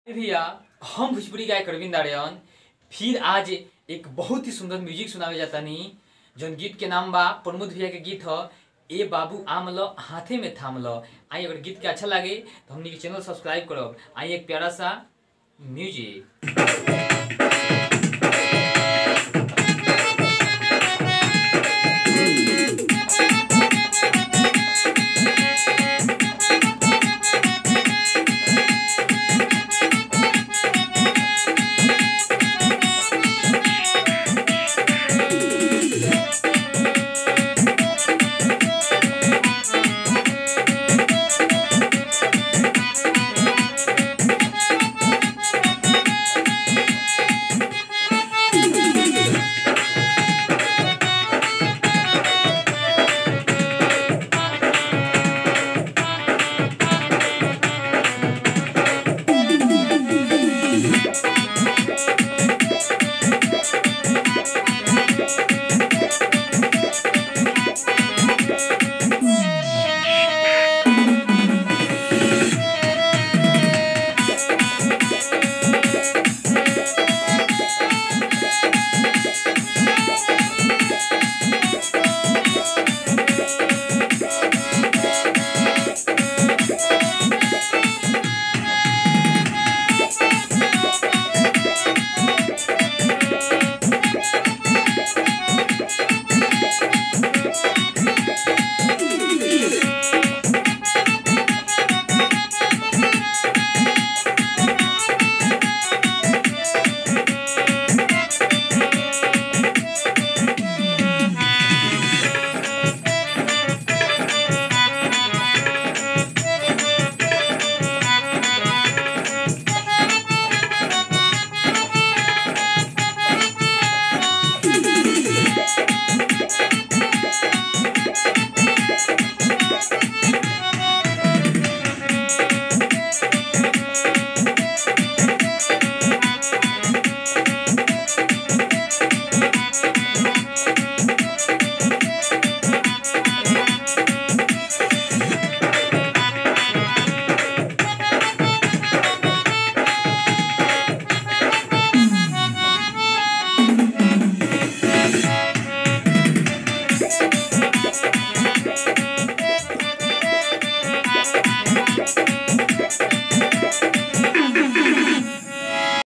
भैया हम भोजपुरी गायक अरविंद आर्यन फिर आज एक बहुत ही सुंदर म्यूजिक सुनावे जाता नी जौन गीत के नाम बा प्रमोद भैया के गीत ह ए बाबू आम ल हाथे में थाम ल आई अगर गीत के अच्छा लगे तो हमनी के चैनल सब्सक्राइब करब आई एक प्यारा सा म्यूजिक